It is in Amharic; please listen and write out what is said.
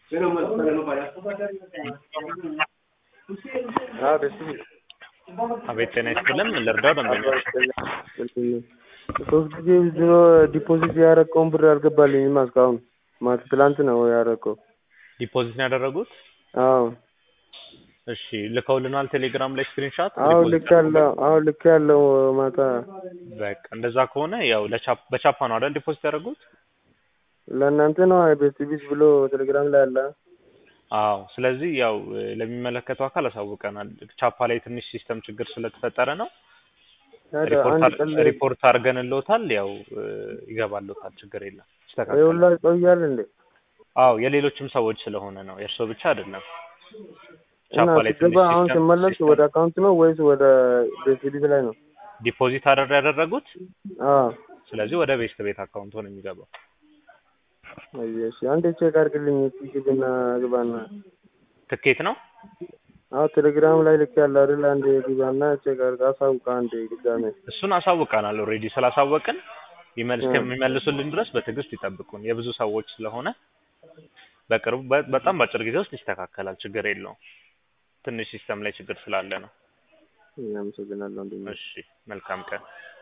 አቤት ጤና ይስጥልን ምን ልርዳው ደንበኞች ሶስት ጊዜ ዊዝድሮ ዲፖዚት ያደረገውን ብር አልገባልኝም እስካሁን ማለት ትላንት ነው ያደረገው ዲፖዚት ነው ያደረጉት አዎ እሺ ልከውልናል ቴሌግራም ላይ ስክሪንሻት አዎ ልክ ያለው አዎ ልክ ያለው ማታ በቃ እንደዛ ከሆነ ያው ለቻፕ በቻፓ ነው አይደል ዲፖዚት ያደረጉት ለእናንተ ነው ቤት ቢስ ብሎ ቴሌግራም ላይ አለ አዎ ስለዚህ ያው ለሚመለከተው አካል አሳውቀናል ቻፓ ላይ ትንሽ ሲስተም ችግር ስለተፈጠረ ነው ሪፖርት አድርገንልዎታል ያው ይገባልዎታል ችግር የለም ይስተካከላል ሁላ ይቆያል እንዴ አዎ የሌሎችም ሰዎች ስለሆነ ነው የእርስዎ ብቻ አይደለም እና ቻፓ ላይ ትንሽ ሲገባ አሁን ሲስተም ሲመለስ ወደ አካውንት ነው ወይስ ወደ ቤት ቢስ ላይ ነው ዲፖዚት አደር ያደረጉት አዎ ስለዚህ ወደ ቤስት ቤት አካውንት ነው የሚገባው እሺ አንዴ ቼክ አድርግልኝ ግብና ግባና ትኬት ነው አዎ ቴሌግራም ላይ ልክ ያለ አይደል አንዴ ግባና ቼክ አድርግ አሳውቅ አንዴ ድጋሜ እሱን አሳውቀናል ኦልሬዲ ስላሳወቅን ይመልስ እስከሚመልሱልን ድረስ በትዕግስት ይጠብቁን የብዙ ሰዎች ስለሆነ በቅርቡ በ- በጣም በአጭር ጊዜ ውስጥ ይስተካከላል ችግር የለውም ትንሽ ሲስተም ላይ ችግር ስላለ ነው አመሰግናለሁ ወንድሜ እሺ መልካም ቀን